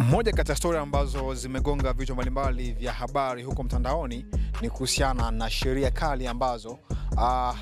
Moja kati ya stori ambazo zimegonga vichwa mbalimbali vya habari huko mtandaoni ni kuhusiana na sheria kali ambazo uh,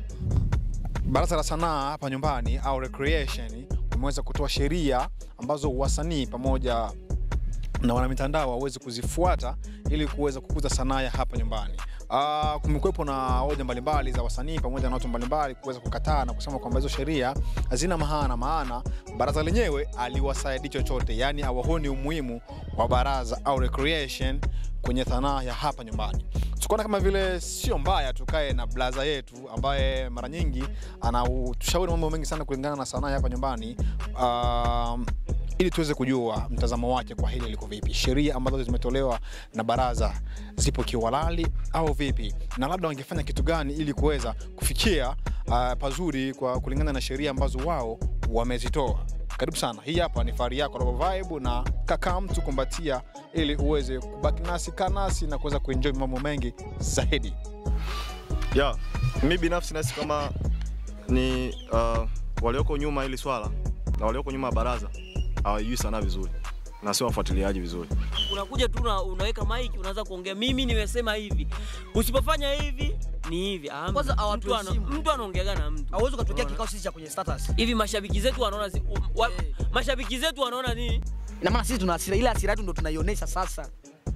Baraza la Sanaa hapa nyumbani au Recreation wameweza kutoa sheria ambazo wasanii pamoja na wanamitandao waweze kuzifuata ili kuweza kukuza sanaa ya hapa nyumbani. Uh, kumekuwepo na hoja mbalimbali za wasanii pamoja na watu mbalimbali kuweza kukataa na kusema kwamba hizo sheria hazina maana, maana baraza lenyewe aliwasaidi chochote, yaani hawaoni umuhimu wa baraza au recreation kwenye sanaa ya hapa nyumbani. Tukaona kama vile sio mbaya tukae na blaza yetu ambaye mara nyingi anatushauri mambo mengi sana kulingana na sanaa ya hapa nyumbani um, ili tuweze kujua mtazamo wake kwa hili liko vipi, sheria ambazo zimetolewa na baraza zipo kiwalali au vipi, na labda wangefanya kitu gani ili kuweza kufikia uh, pazuri kwa kulingana na sheria ambazo wao wamezitoa. Karibu sana, hii hapa ni Fahari yako Robo Vibe na kaka mtu kumbatia, ili uweze kubaki nasi kanasi na kuweza kuenjoy mambo mengi zaidi. ya mi binafsi nahisi kama ni uh, walioko nyuma hili swala na walioko nyuma ya baraza hawajui sanaa vizuri na sio wafuatiliaji vizuri. unakuja tu una, unaweka mic unaanza kuongea, mimi nimesema hivi, usipofanya hivi ni hivi. Ah, Kwanza mtu hawatuheshimu. ana- mtu anaongeaga na mtu hauwezi ukatokea Unaona? kikao sisi cha kwenye status. hivi. Mashabiki zetu wanaona zi- um, wa, Eh. mashabiki zetu wanaona nini? Ina maana sisi tuna hasira, ile hasira yetu ndo tunaionyesha sasa.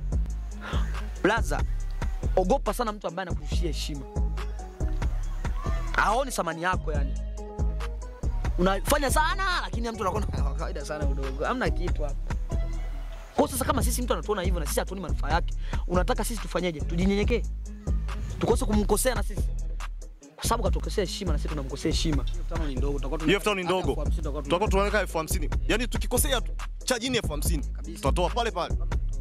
Blaza, ogopa sana mtu ambaye anakurushia heshima, haoni thamani yako yani. Unafanya sana lakini mtu anakuwa na kawaida sana udogo, hamna kitu hapa. Kwa sasa kama sisi mtu anatuona hivyo na sisi hatuoni manufaa yake, unataka sisi tufanyeje? Tujinyenyekee, tukose kumkosea na sisi kwa sababu katukosea heshima na sisi tunamkosea heshima. Hiyo elfu tano ni ndogo, tutakuwa tunaweka elfu hamsini yaani tukikosea tu cha chini elfu hamsini tutatoa pale pale.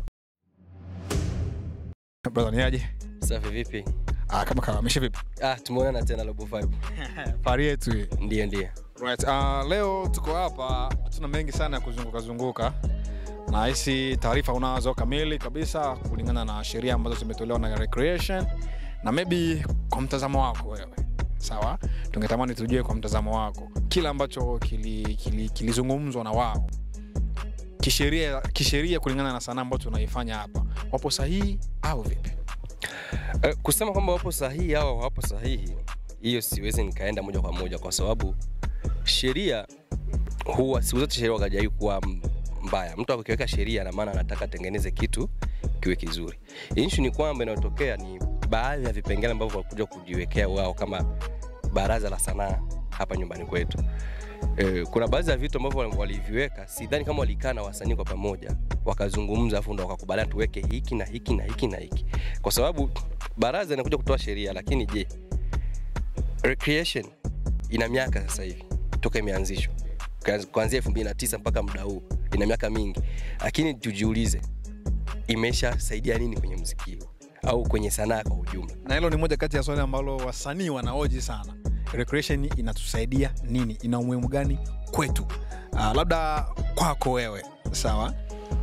Brother, ni aje? Safi vipi? Ah, kama kawa, amesha vipi? Ah, tumeonana tena Robo Vibe. Fahari yetu hii. Ndiyo, ndiyo. Right. Uh, leo tuko hapa, tuna mengi sana ya kuzunguka zunguka na hisi taarifa unazo kamili kabisa kulingana na sheria ambazo zimetolewa na Recreation na maybe kwa mtazamo wako wewe, sawa, tungetamani tujue kwa mtazamo wako kile ambacho kilizungumzwa kili, kilizungumzwa na wao kisheria, kisheria kulingana na sanaa ambayo tunaifanya hapa, wapo sahihi au vipi? Eh, kusema kwamba wapo sahihi au hawapo sahihi, hiyo siwezi nikaenda moja kwa moja, kwa sababu sheria huwa siku zote sheria wakajai kuwa m- mbaya. Mtu akiweka sheria na maana anataka atengeneze kitu kiwe kizuri. Issue ni kwamba inayotokea ni baadhi ya vipengele ambavyo walikuja kujiwekea wao kama baraza la sanaa hapa nyumbani kwetu. E, kuna baadhi ya vitu ambavyo waliviweka, sidhani kama walikaa na wasanii kwa pamoja wakazungumza, afu ndo wakakubaliana tuweke hiki na hiki na hiki na hiki, kwa sababu baraza inakuja kutoa sheria, lakini je, recreation ina miaka sasa hivi toka imeanzishwa Kuanz- kuanzia 2009 mpaka muda huu, ina miaka mingi, lakini tujiulize imeshasaidia nini kwenye muziki huu au kwenye sanaa kwa ujumla? na hilo ni moja kati ya swali ambalo wasanii wanaoji sana. Recreation inatusaidia nini? Ina umuhimu gani kwetu? Uh, labda kwako wewe, sawa,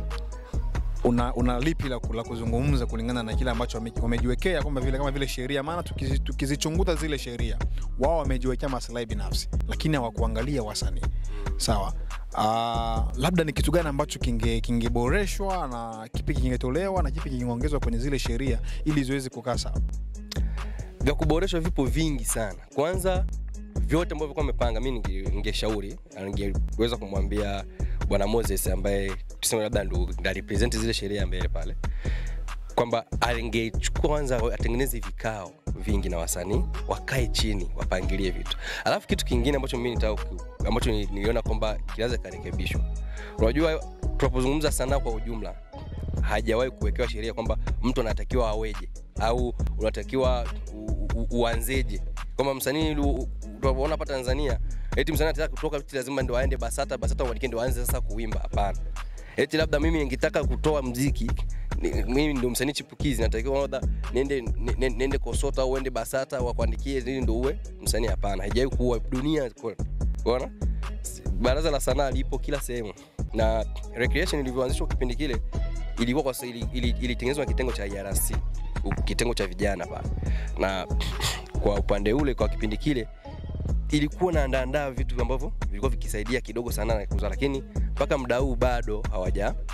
una, una lipi la, ku- la kuzungumza kulingana na kile ambacho wame- wamejiwekea kwamba vile kama vile sheria, maana tukizi- tukizichunguza zile sheria, wao wamejiwekea maslahi binafsi, lakini hawakuangalia wasanii, sawa. Uh, labda ni kitu gani ambacho kinge- kingeboreshwa na kipi kingetolewa na kipi kingeongezwa kwenye zile sheria ili ziweze kukaa sawa? vya kuboreshwa vipo vingi sana. Kwanza vyote ambavyo kwa amepanga, mi ninge- ningeshauri na ningeweza kumwambia bwana Moses ambaye tuseme labda ndo ndo represent zile sheria mbele pale, kwamba angechukua kwanza atengeneze vikao vingi na wasanii wakae chini wapangilie vitu. Alafu kitu kingine ambacho mimi nitaka ku- ambacho ni- niliona kwamba kinaweza karekebishwa, unajua tunapozungumza sanaa kwa ujumla hajawahi kuwekewa sheria kwamba mtu anatakiwa aweje au unatakiwa u- u- uanzeje kwamba msanii lu- tunavyoona hapa Tanzania eti msanii anataka kutoka eti lazima ndo aende Basata Basata mwanike ndo aanze sasa kuimba hapana eti labda mimi ningetaka kutoa mziki ni- mimi ndo msanii chipukizi natakiwa labda niende ni- ni- niende Kosota au uende Basata wakuandikie ili ndo uwe msanii hapana haijawahi kuwa dunia kote. unaona baraza la sanaa lipo kila sehemu na recreation ilivyoanzishwa kipindi kile ilikuwa kwa ili- ili- ilitengenezwa na kitengo cha IRC u- kitengo cha vijana pale na kwa upande ule kwa kipindi kile ilikuwa naandaandaa vitu ambavyo vilikuwa vikisaidia kidogo sana na kuuza, lakini mpaka muda huu bado hawaja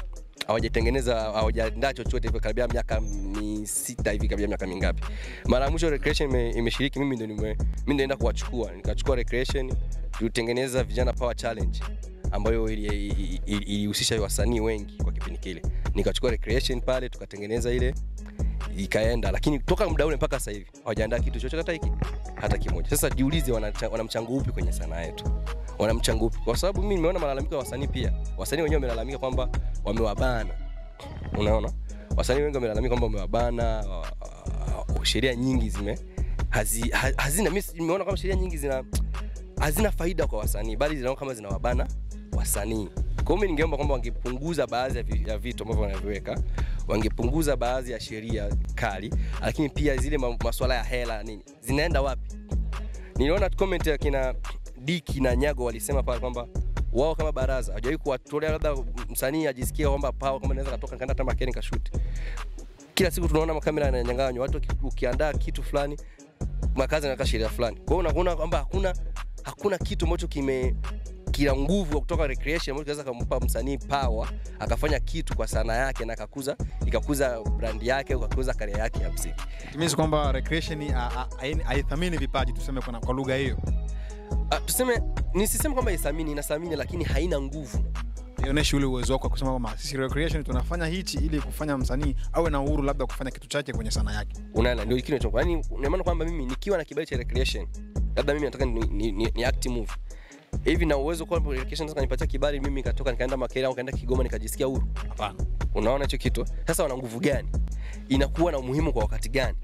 hawajatengeneza hawajaandaa chochote hivyo karibia miaka misita hivi karibia miaka mingapi mara ya mwisho recreation ime- imeshiriki mimi ndo nime- mimi ndaenda kuwachukua nikachukua recreation tulitengeneza vijana power challenge ambayo ilihusisha ili, ili, ilihusisha wasanii wengi kwa kipindi kile nikachukua recreation pale tukatengeneza ile ikaenda lakini toka muda ule mpaka sasa hivi hawajaandaa kitu chochote hata hiki hata kimoja sasa jiulize wana, wana mchango upi kwenye sanaa yetu wana mchango upi kwa sababu mimi nimeona malalamiko ya wasanii pia wasanii wenyewe wamelalamika kwamba wamewabana unaona wasanii wengi wamelalamika kwamba wamewabana wa- wa- sheria nyingi zime hazi, ha- hazina mimi nimeona kama sheria nyingi zina hazina faida kwa wasanii bali zinaona kama zinawabana wasanii kwa hiyo mimi ningeomba kwamba wangepunguza baadhi ya vi- ya vitu ambavyo wanaviweka wangepunguza baadhi ya sheria kali lakini pia zile ma- masuala ya hela nini zinaenda wapi niliona comment ya kina Diki na Nyago walisema pale kwamba wao kama baraza hawajawahi kuwatolea labda msanii ajisikie kwamba pao kama naweza katoka nikaenda hata makeni kashuti. Kila siku tunaona makamera yananyang'anywa, watu waki- ukiandaa kitu fulani makazi yanaweka sheria fulani. Kwa hiyo unaona kwamba hakuna hakuna kitu ambacho kime kila nguvu ya kutoka recreation ambacho kinaweza kumpa msanii power akafanya kitu kwa sanaa yake na akakuza ikakuza brand yake ukakuza karia yake ya muziki. It means kwamba recreation a- a- haini- haithamini vipaji tuseme kwa, kwa lugha hiyo Ah, tuseme nisiseme kwamba ithamini inathamini lakini haina nguvu ionyeshi ule uwezo wako wa kusema kwamba sisi recreation tunafanya hichi ili kufanya msanii awe na uhuru labda kufanya kitu chake kwenye sanaa yake unaona ndio kile chongo yani ina maana kwamba mimi nikiwa na kibali cha recreation labda mimi nataka ni, ni, ni, ni act movie hivi na uwezo kwa recreation sasa nipatia kibali mimi nikatoka nikaenda Makere au nikaenda Kigoma nikajisikia huru hapana unaona hicho kitu sasa wana nguvu gani inakuwa na umuhimu kwa wakati gani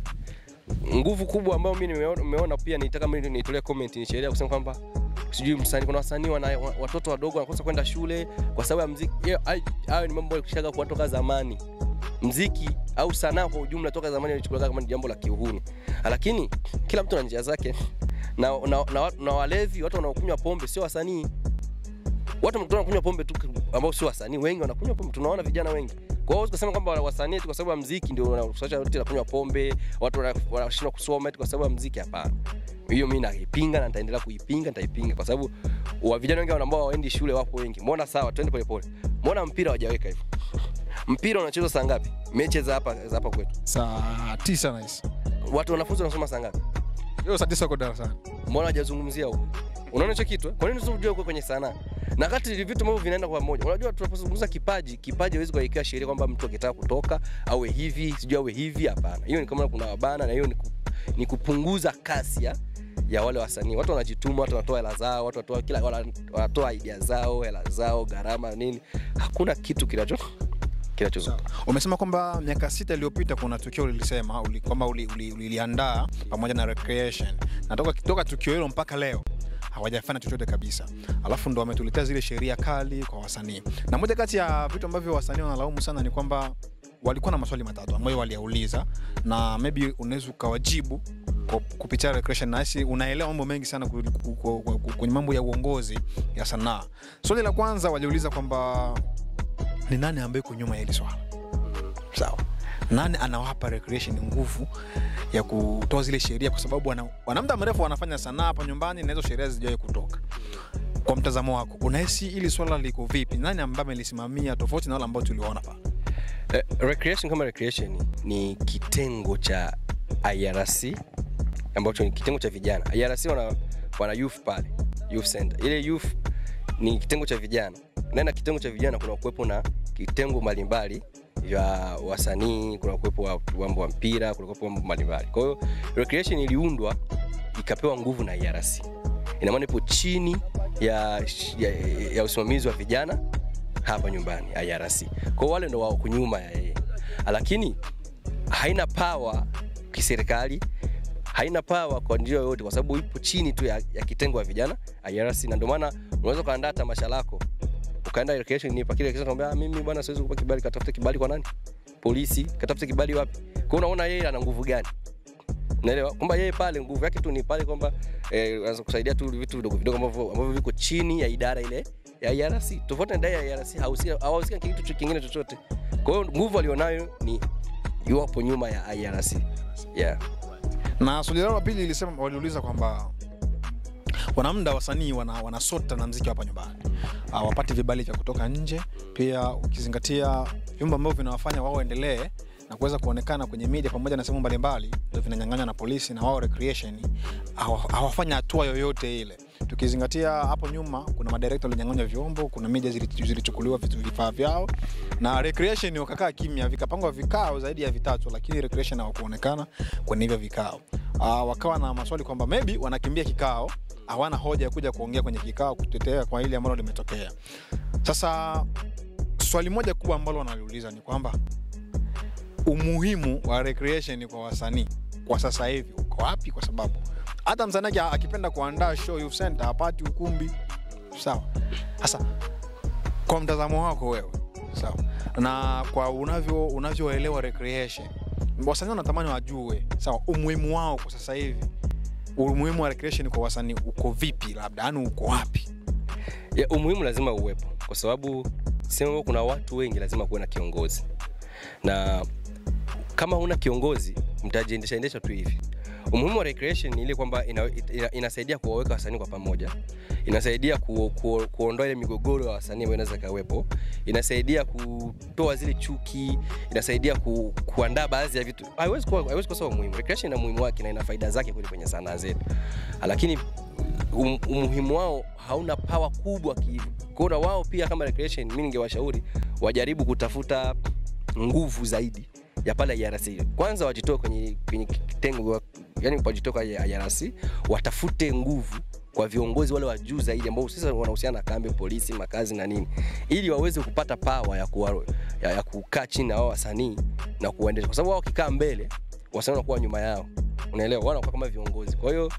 nguvu kubwa ambayo mimi nimeona nimeona pia nitaka mimi nitolee comment ni sheria kusema kwamba sijui msanii kuna wasanii wana wa- watoto wadogo wanakosa kwenda shule kwa sababu ya mziki Hiyo- hayo hayo ni mambo yalishaga kwa toka zamani mziki au sanaa kwa ujumla toka zamani ilichukuliwa kama ni jambo la kiuhuni lakini kila mtu ana njia zake na, na, na, na walevi watu wanaokunywa pombe sio wasanii watu mkutana wanakunywa pombe tu ambao sio wasanii wengi wanakunywa pombe tunaona vijana wengi kwa hiyo kusema kwamba wasanii tu kwa sababu ya mziki ndio wanasababisha watu wanakunywa pombe watu wana- wanashindwa kusoma eti kwa sababu ya mziki hapana hiyo mimi naipinga na nitaendelea kuipinga nitaipinga kwa sababu wa vijana wengi ambao hawaendi shule wapo wengi mbona sawa twende polepole mbona mpira hawajaweka hivyo mpira unachezwa saa ngapi mechi za hapa za hapa kwetu saa tisa nahisi watu wanafunzi wanasoma saa ngapi hiyo saa tisa uko darasani mbona hajazungumzia huko unaona hicho kitu eh? kwa nini tusijue huko kwenye sanaa na kati ni vitu ambavyo vinaenda kwa pamoja unajua tunapozungumza kipaji kipaji hawezi kuwekea sheria kwamba mtu akitaka kutoka awe hivi sijui awe hivi hapana hiyo ni kama kuna wabana na hiyo ni, ku, ni kupunguza kasi ya ya wale wasanii watu wanajituma watu wanatoa hela zao watu wanatoa kila wana- wanatoa idea zao hela zao gharama nini hakuna kitu kinacho kinachozunguka umesema kwamba miaka sita iliyopita kuna tukio ulilisema uli, kwamba uliliandaa uli, uli uliliandaa pamoja na recreation na toka, toka tukio hilo mpaka leo hawajafanya chochote kabisa alafu ndo wametuletea zile sheria kali kwa wasanii na moja kati ya vitu ambavyo wasanii wanalaumu sana ni kwamba walikuwa na maswali matatu ambayo waliyauliza na maybe unaweza ukawajibu kwa kupitia recreation nasi unaelewa mambo mengi sana ku- ku- ku- ku- kwenye mambo ya uongozi ya sanaa swali la kwanza waliuliza kwamba ni nani ambaye iko nyuma ya hili swala sawa nani anawapa recreation nguvu ya kutoa zile sheria kwa sababu wana, wana muda mrefu wanafanya sanaa hapa nyumbani na hizo sheria zijawai kutoka kwa mtazamo wako unahisi ili swala liko vipi nani ambaye amelisimamia tofauti na wale ambao tuliwaona pale Eh, recreation kama recreation ni kitengo cha IRC ambacho ni kitengo cha vijana. IRC wana, wana youth pale, youth center. Ile youth ni kitengo cha vijana. Ndani ya kitengo cha vijana kuna kuwepo na kitengo mbalimbali vya wasanii, kuna kuwepo wa mambo wa mpira, kuna kuwepo mambo mbalimbali. Kwa hiyo recreation iliundwa ikapewa nguvu na IRC. Ina maana ipo chini ya, ya, ya usimamizi wa vijana hapa nyumbani IRC. Kwa hiyo wale ndo wako nyuma ya yeye, lakini haina power kiserikali, haina power kwa njia yoyote, kwa sababu ipo chini tu ya, ya kitengo ya vijana IRC, na ndio maana unaweza ukaandaa tamasha lako ukaenda recreation ni pakile kisha kwambia ah, mimi bwana siwezi kukupa kibali, katafute kibali kwa nani? Polisi, katafute kibali wapi? Kwa hiyo unaona yeye ana nguvu gani? Unaelewa kwamba yeye pale nguvu yake tu ni pale kwamba eh, anaweza kusaidia tu vitu vidogo vidogo ambavyo ambavyo viko chini ya idara ile ya IRC. Tofauti na idara ya IRC hahusika hawahusika kitu cho- kingine chochote. Kwa hiyo nguvu alionayo ni yupo nyuma ya IRC. Yeah. na swali lao la pili ilisema waliuliza kwamba Kuna muda wasanii wana, wanasota na mziki hapa nyumbani, hawapati vibali vya kutoka nje. Pia ukizingatia vyombo ambavyo vinawafanya wao endelee na kuweza kuonekana kwenye media pamoja na sehemu mbalimbali, ndio vinanyang'anywa na polisi, na wao recreation hawa- hawafanya hatua yoyote ile. Tukizingatia hapo nyuma, kuna madirekta walinyang'anywa vyombo, kuna media zili- zilichukuliwa vitu- vifaa vyao, na recreation wakakaa kimya, vikapangwa vikao zaidi ya vitatu, lakini recreation hawakuonekana kwenye hivyo vikao. Uh, wakawa na maswali kwamba maybe wanakimbia kikao, hawana hoja ya kuja kuongea kwenye kikao kutetea kwa hili ambalo limetokea. Sasa swali moja kubwa ambalo wanaliuliza ni kwamba umuhimu wa recreation kwa wasanii kwa sasa hivi uko wapi? Kwa sababu hata msanii aki- akipenda kuandaa show youth center hapati ukumbi, sawa. Sasa kwa mtazamo wako wewe, sawa, na kwa unavyo unavyoelewa recreation, wasanii wanatamani wajue, sawa, umuhimu wao kwa sasa hivi, umuhimu wa recreation kwa wasanii uko vipi, labda yani uko wapi? ya, umuhimu lazima uwepo kwa sababu sema kuna watu wengi lazima kuwe na kiongozi na kama huna kiongozi mtajiendesha endesha tu hivi umuhimu wa recreation ni ile kwamba ina, ina, inasaidia kuwaweka wasanii kwa pamoja inasaidia ku, ku, kuondoa ile migogoro ya wasanii ambayo inaweza ikawepo inasaidia kutoa zile chuki inasaidia ku, kuandaa baadhi ya vitu haiwezi kuwa- haiwezi kosa umuhimu recreation ina umuhimu wake na ina faida zake kweli kwenye sanaa zetu lakini um, umuhimu wao hauna pawa kubwa kihivo kwaona wao pia kama recreation mi ningewashauri wajaribu kutafuta nguvu zaidi ya pale IRC. Kwanza wajitoe kwenye, kwenye kitengo yani wajitoe kwa IRC, watafute nguvu kwa viongozi wale wa juu zaidi ambao sasa wanahusiana na kambi, polisi, makazi na nini, ili waweze kupata pawa ya, kuwa, ya, ya kukaa chini na wao wasanii na kuwaendesha, kwa sababu wao wakikaa mbele wasanii wanakuwa nyuma yao, unaelewa, wao wanakuwa kama viongozi. Kwa hiyo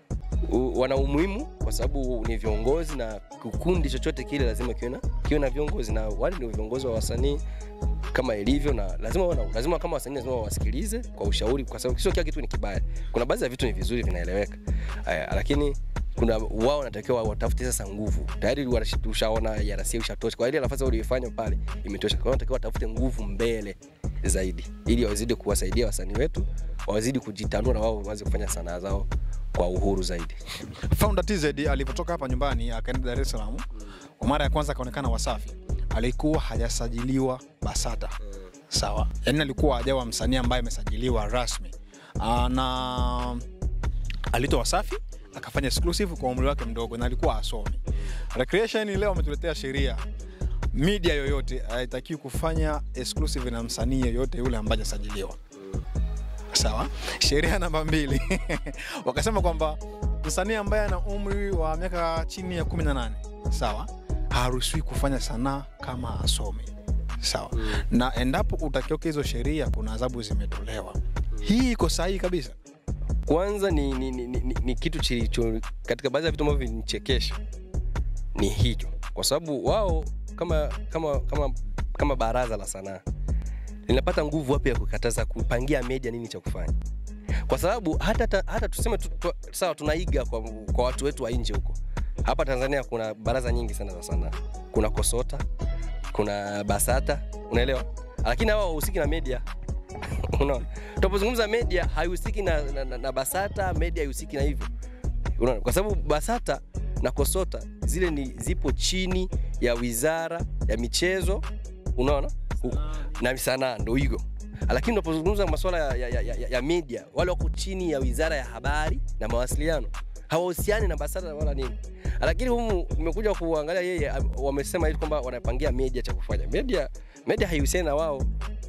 u- wana umuhimu kwa sababu ni viongozi na kikundi chochote kile lazima kiwe na kiwe na viongozi na wale ndio viongozi wa wasanii kama ilivyo na lazima wana, lazima kama wasanii lazima wawasikilize kwa ushauri kwa sababu sio kila kitu ni kibaya kuna baadhi ya vitu ni vizuri vinaeleweka Aya, lakini kuna wao wanatakiwa watafute sasa nguvu tayari wanashi- ushaona yarasi ushatosha kwa ile nafasi uliyofanya pale imetosha kwa hiyo wanatakiwa watafute nguvu mbele zaidi ili wazidi kuwasaidia wasanii wetu wazidi kujitanua na wao waweze kufanya sanaa zao kwa uhuru zaidi Founder TZ alivyotoka hapa nyumbani akaenda Dar es Salaam, kwa mara ya kwanza akaonekana Wasafi, alikuwa hajasajiliwa BASATA sawa, yaani alikuwa hajawa msanii ambaye amesajiliwa rasmi Aa, na alitoa Wasafi akafanya exclusive kwa umri wake mdogo na alikuwa asomi. Recreation leo ametuletea sheria media yoyote haitakiwi kufanya exclusive na msanii yoyote yule ambaye hajasajiliwa sawa. Sheria namba mbili wakasema kwamba msanii ambaye ana umri wa miaka chini ya 18 sawa, haruhusiwi kufanya sanaa kama asomi sawa, na endapo utakiuka hizo sheria, kuna adhabu zimetolewa. Hii iko sahihi kabisa. kwanza ni, ni, ni, ni, ni kitu chilicho katika baadhi ya vitu ambavyo vinichekesha ni hicho kwa sababu wao kama kama kama kama baraza la sanaa linapata nguvu wapi ya kukataza kupangia media nini cha kufanya kwa sababu hata, hata, hata tuseme tu, tu, sawa tunaiga kwa, kwa watu wetu wa nje huko hapa tanzania kuna baraza nyingi sana za sanaa kuna kosota kuna basata unaelewa lakini hawa wahusiki na media unaona tunapozungumza media haihusiki na, na, na, na basata media haihusiki na hivyo unaona kwa sababu basata na kosota zile ni zipo chini ya wizara ya michezo unaona Huku. na sanaa ndo higo lakini unapozungumza masuala ya, ya, ya, ya, ya media wale wako chini ya wizara ya habari na mawasiliano hawahusiani na basata wala nini lakini humu nimekuja kuangalia yeye am- wamesema hivi kwamba wanapangia media cha kufanya media media haihusiani na wao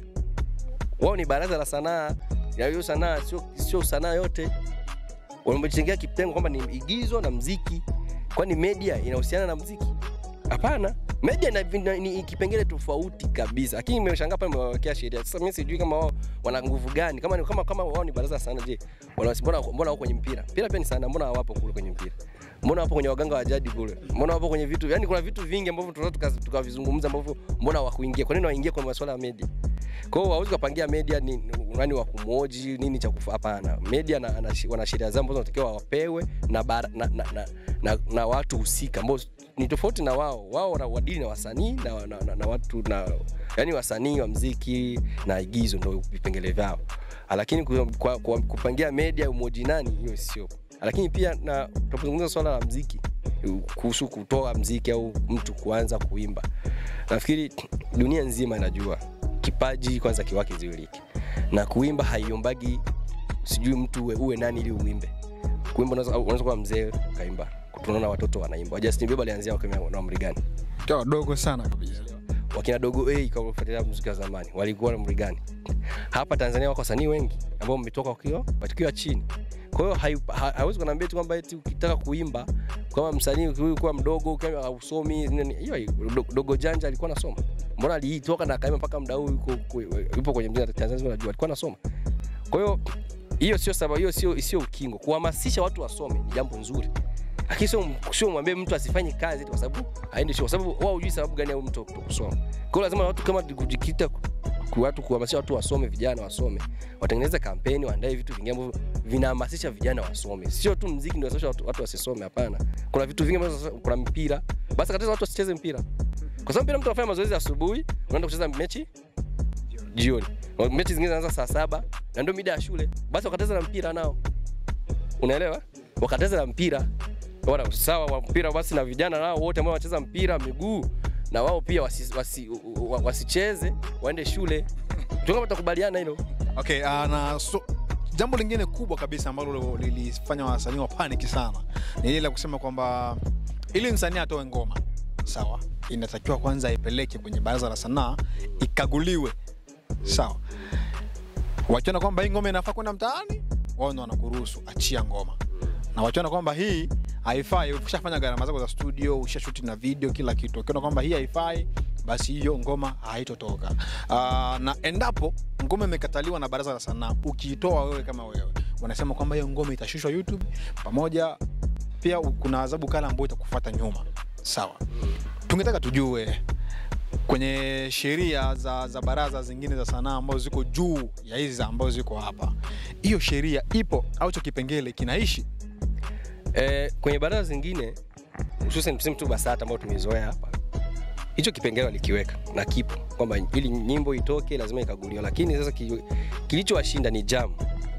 wao ni baraza la sanaa ya hiyo sanaa sio, sio sanaa yote wamejengea kitengo kwamba ni igizo na mziki kwani media inahusiana na mziki hapana media ina- ina- ni kipengele tofauti kabisa lakini imeshangaa pale imewawekea sheria sasa mimi sijui kama wao wana nguvu gani kama ni- kama kama wao ni baraza la sanaa je wana- mbona mbona wako kwenye mpira mpira pia ni sanaa mbona hawapo kule kwenye mpira mbona wapo kwenye waganga wa jadi kule mbona wapo kwenye vitu yani kuna vitu vingi ambavyo tunaweza tuka- tukavizungumza ambavyo mbona hawakuingia kwa nini waingie kwa masuala ya media kwa hiyo hawezi kupangia media ni ni- nani wa kumoji nini cha kufa hapana media na, na, wana sheria zao ambazo wanatakiwa wapewe na, bara, na, na, na, na, na watu husika ambao ni tofauti na wao wao wana wadili na wasanii na, na, na, na watu na yani wasanii wa mziki na igizo ndo vipengele vyao lakini ku- kwa, kwa, kupangia media umoji nani hiyo sio lakini pia na tunapozungumza swala la mziki kuhusu kutoa mziki au mtu kuanza kuimba nafikiri dunia nzima inajua kipaji kwanza kiwake ziwiliki na kuimba haiombagi sijui mtu uwe, uwe nani ili uimbe kuimba unaweza unaweza kuwa mzee kaimba tunaona watoto wanaimba Justin Bieber alianzia wakiwa na umri gani Kwa wadogo sana kabisa. wakina dogo A kwa kufuatilia muziki wa zamani walikuwa na umri gani? Hapa Tanzania wako wasanii wengi ambao wametoka wakiwa wakiwa chini. Kwa hiyo hai- ha- hawezi kuniambia tu kwamba eti ukitaka kuimba kama msanii huyu kuwa mdogo kama hausomi nini, hiyo hiyo. Do- dogo janja alikuwa anasoma. Mbona alitoka na akaimba mpaka muda huu yuko ku- yupo kwenye mziki Tanzania unajua alikuwa anasoma. Kwa hiyo hiyo sio sababu, hiyo sio sio ukingo. Kuhamasisha watu wasome ni jambo nzuri lakini sio sio mwambie mtu asifanye kazi eti kwa sababu aende shule, kwa sababu wao hujui sababu gani au mtu kusoma. Kwa hiyo lazima watu kama kujikita ku watu kuhamasisha watu wasome, vijana wasome, watengeneze kampeni, waandae vitu vingine ambavyo vinahamasisha vijana wasome, sio tu mziki ndio unasababisha watu, watu wasisome. Hapana, kuna vitu vingi ambavyo kuna mpira, basi katiza watu wasicheze mpira, kwa sababu mpira mtu anafanya mazoezi asubuhi, unaenda kucheza mechi jioni, mechi zingine zinaanza saa saba na ndio mida ya shule, basi wakateza na mpira nao, unaelewa? Wakateza na mpira wana sawa wa mpira basi na vijana nao wote ambao wanacheza mpira miguu na wao pia wasi, wasi, wa- wasicheze waende shule tunga tutakubaliana hilo Okay, uh, na so, jambo lingine kubwa kabisa ambalo lilifanya wasanii wa panic sana ni ile la kusema kwamba ili msanii atoe ngoma sawa, inatakiwa kwanza aipeleke kwenye baraza la sanaa ikaguliwe, sawa. Wakiona kwamba hii ngoma inafaa kwenda mtaani, wao ndo wanakuruhusu achia ngoma, na wakiona kwamba hii haifai, ushafanya gharama zako za studio, ushashuti na video, kila kitu, ukiona kwamba hii haifai, basi hiyo ngoma haitotoka. Uh, na endapo ngoma imekataliwa na baraza la sanaa, ukiitoa wewe kama wewe, wanasema kwamba hiyo ngoma itashushwa YouTube pamoja pia u- kuna adhabu kali ambayo itakufuata nyuma. Sawa, tungetaka tujue kwenye sheria za, za baraza zingine za sanaa ambazo ziko juu ya hizi ambazo ziko hapa, hiyo sheria ipo au hicho kipengele kinaishi? e, kwenye baraza zingine hususan tuseme tu BASATA ambao tumezoea hapa hicho kipengele walikiweka na kipo kwamba ili nyimbo itoke lazima ikaguliwa, lakini sasa ki, kilichowashinda ni jam.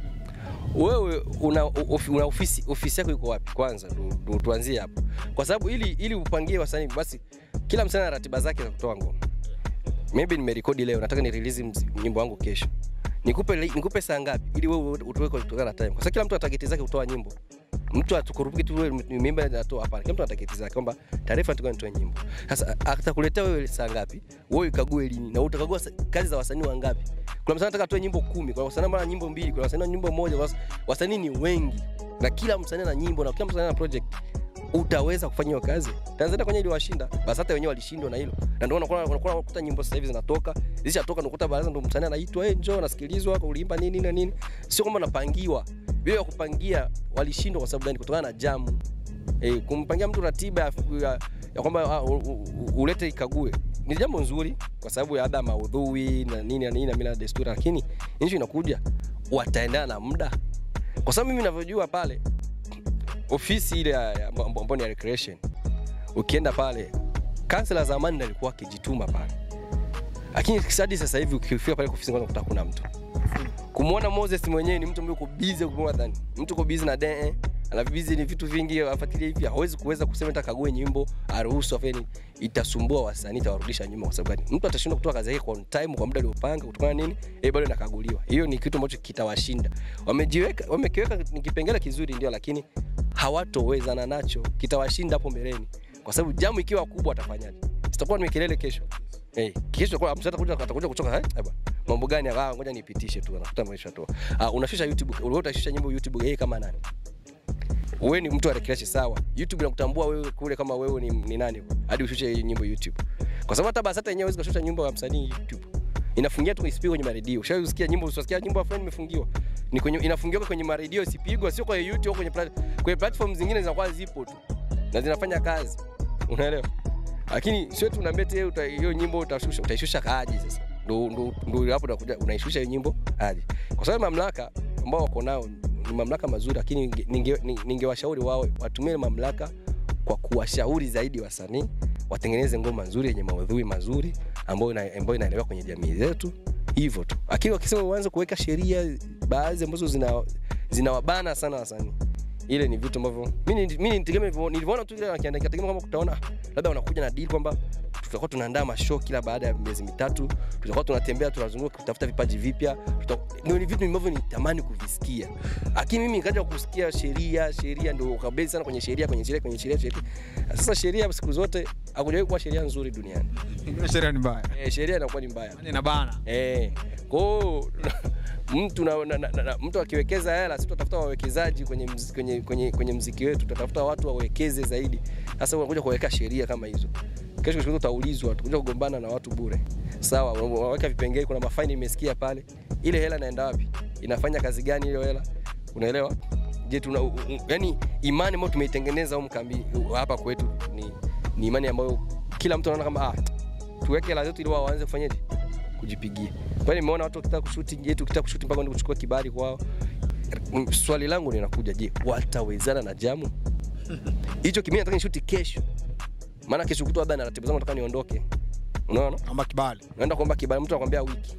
Wewe una, of, una ofisi, ofisi yako iko wapi? Kwanza ndo- ndo tuanzie hapo, kwa sababu ili, ili upangie wasanii basi kila msanii ana ratiba zake za kutoa ngoma. Maybe nimerekodi leo, nataka ni release mz- nyimbo yangu kesho, nikupe li- nikupe saa ngapi ili wewe utoe kwa kutokana na time, kwa sababu kila mtu ana target zake kutoa nyimbo mtu atukurupuki tu wewe mimba natoa hapana kila mtu ana target zake kwamba taarifa nataka nitoe nyimbo sasa atakuletea wewe saa ngapi wewe ikague lini na utakagua sa- kazi za wasanii wangapi kuna msanii anataka atoe nyimbo kumi kuna wasanii mara nyimbo mbili kuna wasanii nyimbo moja was- wasanii ni wengi na kila msanii ana nyimbo na kila msanii ana project utaweza kufanya hiyo kazi Tanzania kwenye iliwashinda basi hata wenyewe walishindwa na hilo na ndio unakuwa unakuwa unakuta nyimbo sasa hivi zinatoka zishatoka unakuta baraza ndio msanii anaitwa eh njoo nasikilizwa uliimba nini na nini sio kwamba napangiwa vile ya kupangia walishindwa kwa sababu gani kutokana na jamu e, kumpangia mtu ratiba ya, ya, ya kwamba ah, u- u- ulete ikague ni jambo nzuri kwa sababu ya ada maudhui na nini na nini na mila na desturi lakini nchi inakuja wataendana na muda kwa sababu mimi ninavyojua pale ofisi ile ya- ya- ambayo ambayo ni ya recreation ukienda pale kansela zamani ndo alikuwa akijituma pale lakini hadi sasa hivi ukifika pale ofisi kwanza kuta kuna mtu kumwona Moses mwenyewe ni mtu ambaye uko busy more than mtu uko busy na DE ana busy ni vitu vingi afuatilie hivi hawezi kuweza kusema hata kague nyimbo aruhusu afeni itasumbua wasanii itawarudisha nyuma kwa sababu gani mtu atashindwa kutoa kazi yake kwa on time kwa muda aliopanga kutokana na nini eh bado inakaguliwa hiyo ni kitu ambacho kitawashinda wamejiweka wamekiweka ni kipengele kizuri ndio lakini hawatowezana nacho kitawashinda hapo mbeleni kwa sababu jamu ikiwa kubwa atafanyaje sitakuwa ni kelele kesho Eh, kesho kwa msata kuja atakuja kutoka eh bwana. Mambo gani ah ngoja nipitishe tu anakuta maisha tu. Ah unashusha YouTube, wewe utashusha nyimbo YouTube yeye kama nani? Wewe ni mtu wa recreation sawa. YouTube inakutambua wewe kule kama wewe ni, ni nani hadi ushushe hii nyimbo YouTube. Kwa sababu hata BASATA yenyewe hawezi kushusha nyimbo ya msanii YouTube. Inafungia tu isipigwe kwenye maredio. Ushawahi kusikia nyimbo usisikia nyimbo ya fulani imefungiwa. Ni kwenye inafungiwa kwenye maredio isipigwe sio kwa YouTube au kwenye plat- kwenye platform zingine zinakuwa zipo tu. Na zinafanya kazi. Unaelewa? lakini sio tu unaambia eti uta- hiyo nyimbo utashusha utaishusha aje sasa ndo ndo ndo hapo unakuja unaishusha hiyo nyimbo aje kwa sababu mamlaka ambao wako nao ni mamlaka mazuri lakini ninge- ninge- ni- ningewashauri wao watumie mamlaka kwa kuwashauri zaidi wasanii watengeneze ngoma nzuri yenye maudhui mazuri ambayo ina- ambayo inaelewa kwenye jamii zetu hivyo tu lakini wakisema uanze kuweka sheria baadhi ambazo zina zinawabana sana wasanii ile ni vitu ambavyo mimi mimi nitegemea hivyo, nilivyoona tu ile akiandika tegemea kama kutaona labda wanakuja na deal kwamba tutakuwa tunaandaa mashow kila baada ya miezi mitatu, tutakuwa tunatembea tunazunguka kutafuta vipaji vipya. tuta- Ndio ni vitu ambavyo nitamani kuvisikia, lakini mimi nikaja kusikia sheria sheria, ndio ukabezi sana kwenye sheria kwenye sheria kwenye sheria sheria. Sasa sheria siku zote hakujawahi kuwa sheria nzuri duniani. Ile sheria ni mbaya. Eh, sheria inakuwa ni mbaya. Yaani inabana. Eh, kwa hiyo mtu na, na, na, na, mtu akiwekeza hela, sisi tutatafuta wawekezaji kwenye, mz, kwenye, kwenye, kwenye mziki wetu, tutatafuta watu wawekeze zaidi. Sasa unakuja kuweka sheria kama hizo, kesho kesho utaulizwa, utakuja kugombana na watu bure. Sawa, unaweka vipengele, kuna mafaini imesikia pale, ile hela inaenda wapi? Inafanya kazi gani hiyo hela? Unaelewa? Je, tuna u- u- yani imani ambayo tumeitengeneza humu kambi hapa kwetu ni, ni imani ambayo kila mtu anaona kama ah, tuweke hela zetu ili wao waanze kufanyaje kujipigia. Kwani nimeona watu wakitaka kushuti, je, tukitaka kushuti mpaka ndio kuchukua kibali kwao. Mm, Swali langu linakuja, je, watawezana na jamu? Hicho kimi nataka nishuti kesho. Maana kesho kutwa labda na ratiba zangu nataka niondoke. Unaona? Naomba kibali. Naenda kuomba kibali, mtu anakuambia wiki.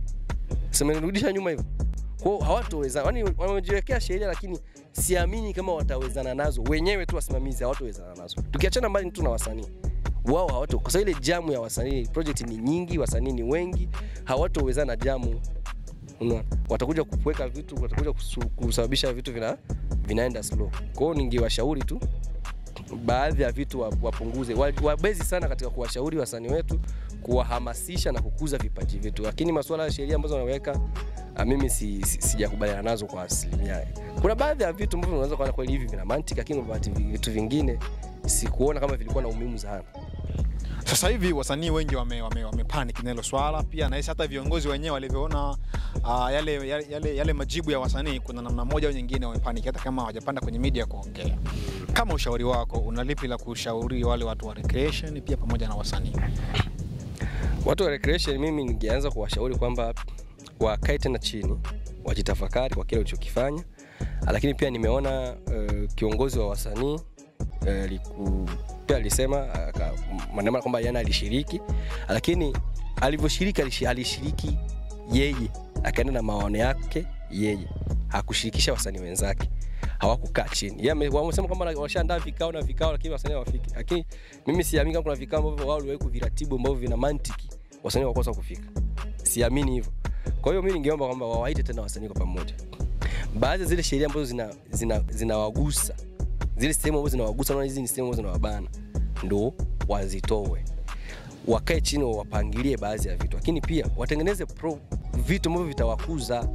Sema nirudisha nyuma hivyo. Kwa hiyo hawatowezana. Yaani wamejiwekea sheria lakini siamini kama watawezana nazo. Wenyewe tu wasimamizi hawatowezana nazo. Tukiachana mbali tu na wasanii wao hawato kwa sababu ile jamu ya wasanii project ni nyingi, wasanii ni wengi, hawatowezana jamu. Unaona? Watakuja kuweka vitu, watakuja kusu- kusababisha vitu vina vinaenda slow. Kwa hiyo ningewashauri tu baadhi ya vitu wa- wapunguze, Wa- wabezi sana katika kuwashauri wasanii wetu, kuwahamasisha na kukuza vipaji vyetu, lakini masuala ya sheria ambazo wanaweka ah, mimi si, si, sijakubaliana nazo kwa asilimia. Kuna baadhi ya vitu ambavyo unaweza kuona kweli hivi vina mantiki, lakini kuna vitu vingine sikuona kama vilikuwa na umuhimu sana. Sasa hivi wasanii wengi wame, wame, wame panic na hilo swala pia, nahisi hata viongozi wenyewe walivyoona uh, yale, yale, yale, yale majibu ya wasanii, kuna namna moja au nyingine wamepanic, hata kama hawajapanda kwenye media kuongea. Kama ushauri wako, una lipi la kushauri wale watu wa recreation pia pamoja na wasanii? Watu wa recreation, mimi ningeanza kuwashauri kwamba wakae tena chini, wajitafakari kwa kile ulichokifanya, lakini pia nimeona uh, kiongozi wa wasanii uh, liku, pia alisema aka- maneno kwamba yana alishiriki, lakini alivyoshiriki alishi- alishiriki yeye, akaenda na maono yake yeye, hakushirikisha wasanii wenzake hawakukaa chini. Yeye ame- wamesema kwamba washaandaa vikao na vikao, lakini wasanii hawafiki. Lakini mimi siamini kama kuna vikao ambavyo wao waliwahi kuviratibu ambavyo vina mantiki, wasanii wakosa kufika. Siamini hivyo. Kwa hiyo mimi ningeomba kwamba wawaite tena wasanii kwa pamoja. Baadhi ya zile sheria ambazo zina zina zinawagusa zile sehemu ambazo zinawagusa, naona hizi ni sehemu ambazo zinawabana, ndo wazitoe wakae chini wapangilie baadhi ya vitu, lakini pia watengeneze pro, vitu ambavyo vitawakuza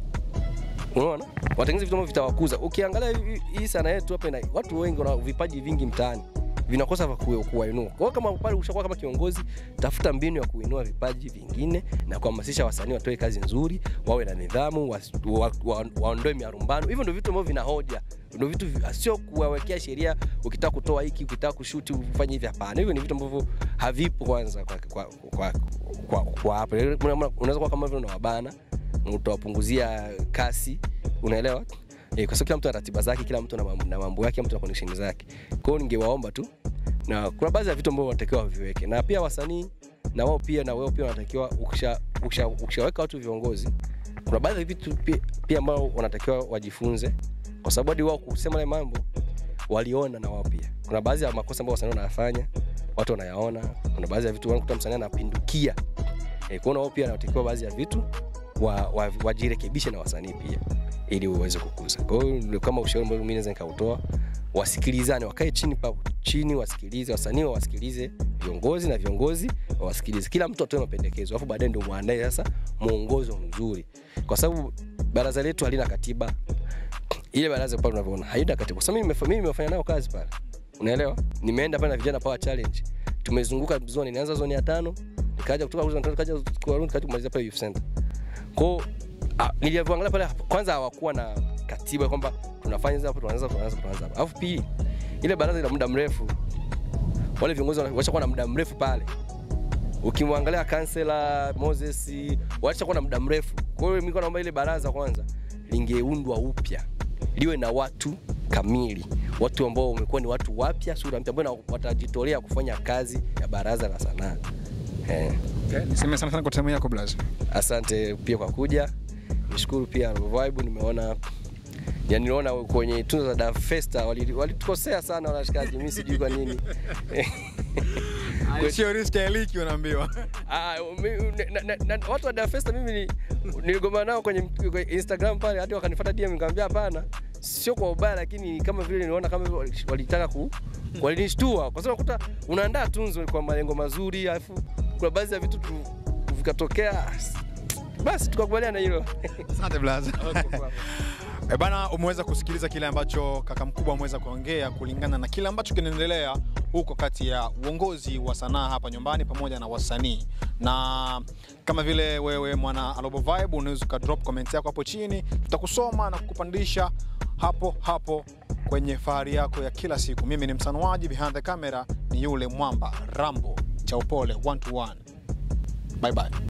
unaona watengeneze vitu ambavyo vitawakuza ukiangalia hii- hii sana yetu hapa ina watu wengi wana vipaji vingi mtaani vinakosa vya kuwa- kuwainua kwa hiyo kama pale ushakuwa kama kiongozi tafuta mbinu ya kuinua vipaji vingine na kuhamasisha wasanii watoe kazi nzuri wawe na nidhamu was- wa- wa- waondoe miarumbano hivyo ndio vitu ambavyo vina hoja ndio vitu vi- sio kuwawekea sheria ukitaka kutoa hiki ukitaka kushuti ufanye hivi hapana hivyo ni vitu ambavyo havipo kwanza kwa kwa kwa kwa, kwa hapa unaweza kuwa kama vile unawabana utawapunguzia kasi unaelewa e, kwa sababu kila mtu ana ratiba zake kila mtu ana mambo- na mambo yake kila mtu na connection zake kwa hiyo ningewaomba tu na kuna baadhi ya vitu ambavyo wanatakiwa waviweke na pia wasanii na wao pia na wao pia wanatakiwa ukisha- ukisha- ukishaweka watu viongozi kuna baadhi ya vitu pia, pia ambao wanatakiwa wajifunze kwa sababu hadi wao kusema yale mambo waliona na wao pia kuna baadhi ya makosa ambayo wasanii wanayafanya watu wanayaona kuna baadhi ya vitu wanakuta msanii anapindukia e, kuona wao pia wanatakiwa baadhi ya vitu wa, wa, wajirekebishe na wasanii pia ili uweze kukuza kwa hiyo ndio kama ushauri ambao mimi naweza nikautoa wasikilizane wakae chini pa chini wasikilize wasanii wawasikilize viongozi na viongozi wawasikilize kila mtu atoe mapendekezo alafu baadaye ndio muandae sasa mwongozo mzuri kwa sababu baraza letu halina katiba ile baraza pale unavyoona haina katiba kwa sababu mimi nimefa- mimi nimefanya nayo kazi pale unaelewa nimeenda pale na vijana power challenge tumezunguka zone nianza zone ya tano nikaja kutoka zone ya tano nikaja kwa nikaja kumalizia pale youth center kwao ah, nilivyoangalia pale kwanza hawakuwa na katiba kwamba tunafanya hizi hapa tunaanza tunaanza tunaanza hapa alafu pili ile baraza ina muda mrefu wale viongozi wana- washakuwa na muda mrefu pale ukimwangalia kansela Moses washakuwa na muda mrefu kwa hiyo mimi naomba ile baraza kwanza lingeundwa upya liwe na watu kamili watu ambao wamekuwa ni watu wapya sura mpya ambao na- watajitolea kufanya kazi ya baraza la sanaa eh. Okay. Niseme sana sana kwa time yako Blaz. asante pia kwa kuja nishukuru pia vibe nimeona yani niliona kwenye tunzo za Dar Festa wali- walitukosea sana wanashikaji, mimi sijui kwa nini Sio riski ya liki unaambiwa. Ah, mi- na- na- na- watu wa Dar Festa mimi ni- niligomana nao kwenye, kwenye Instagram pale, hadi wakanifuata DM nikamwambia hapana, sio kwa ubaya, lakini kama vile niliona kama vile wali- walitaka ku walinishtua, kwa sababu unakuta unaandaa tunzo kwa malengo mazuri, alafu kuna baadhi ya vitu tu vikatokea, basi tukakubaliana hilo. Asante blaza. Okay, poa. E bana, umeweza kusikiliza kile ambacho kaka mkubwa ameweza kuongea kulingana na kile ambacho kinaendelea huko kati ya uongozi wa sanaa hapa nyumbani pamoja na wasanii, na kama vile wewe mwana Alobo Vibe unaweza uka drop comment yako hapo chini, tutakusoma na kukupandisha hapo hapo kwenye fahari yako ya kila siku. Mimi ni msanuaji, behind the camera ni yule mwamba Rambo cha upole one to one. Bye bye.